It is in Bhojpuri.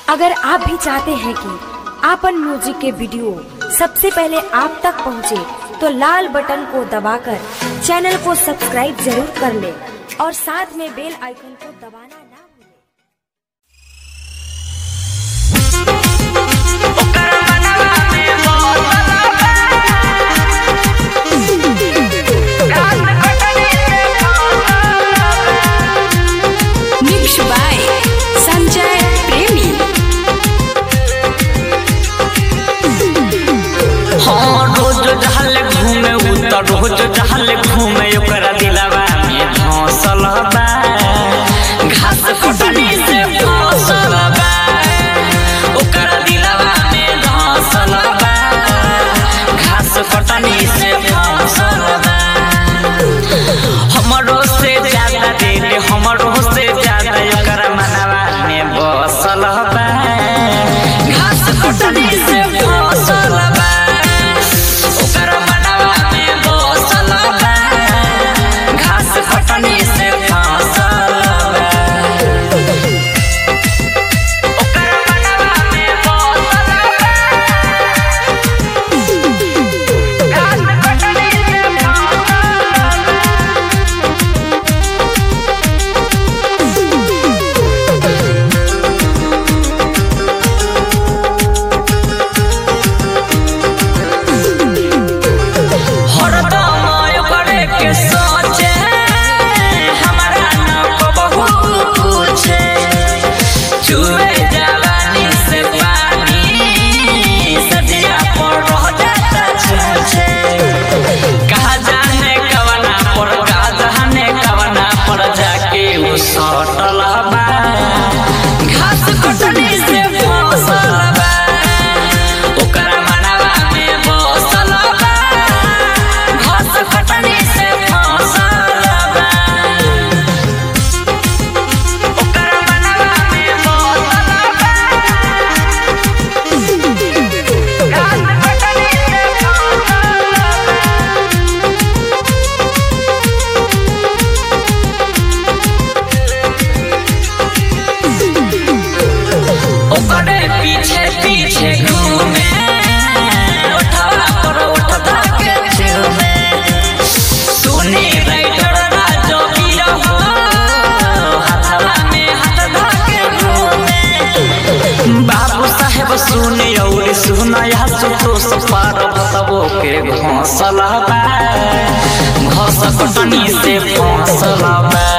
अगर आप भी चाहते हैं कि आपन म्यूजिक के वीडियो सबसे पहले आप तक पहुंचे, तो लाल बटन को दबाकर चैनल को सब्सक्राइब जरूर कर ले और साथ में बेल आइकन को दबाना ना भूलें। Mixed by Sanjay Premi. हाँ रोज जहल घूमे उ त रोज जहल घूमे ओकरा दिलवा में धौसल बा घास कटनी से फसल बा ओकरा दिलवा में धौसल बा घास कटनी से फसल बा हमरो से ज्यादा दिल हमरो से ज्यादा ओकरा मनवा में बसल बा घास कटनी से फसल बा ओकरा मनवा में बसल बा घास कटनी से फसल बा ओकरा मनवा में बसल बा घास कटनी से फसल बा हरदम ओकरे के सोचे हमरा न कबहू पूछे चुए जवानी से पानी सदिया पर रह जाता छूछे कहा जाने कवना पर कहा जाने कवना पर जाके वो सटल बा घास कटनी से फसल बा ओकरा मनवा में बसल बा घास कटनी से फसल बा ओकरा मनवा में बसल बा घास कटनी से फसल बा ओकरे पीछे पीछे घूमे उठवा पर उठता के झूमे सुनी राइडर राजो वीर हो हाथवा में हाथ धके घूमे बाबू साहेब सुनी और सुनया सुतो सपार तबो के घोंसला बा घोंस कटनी से फंसला बा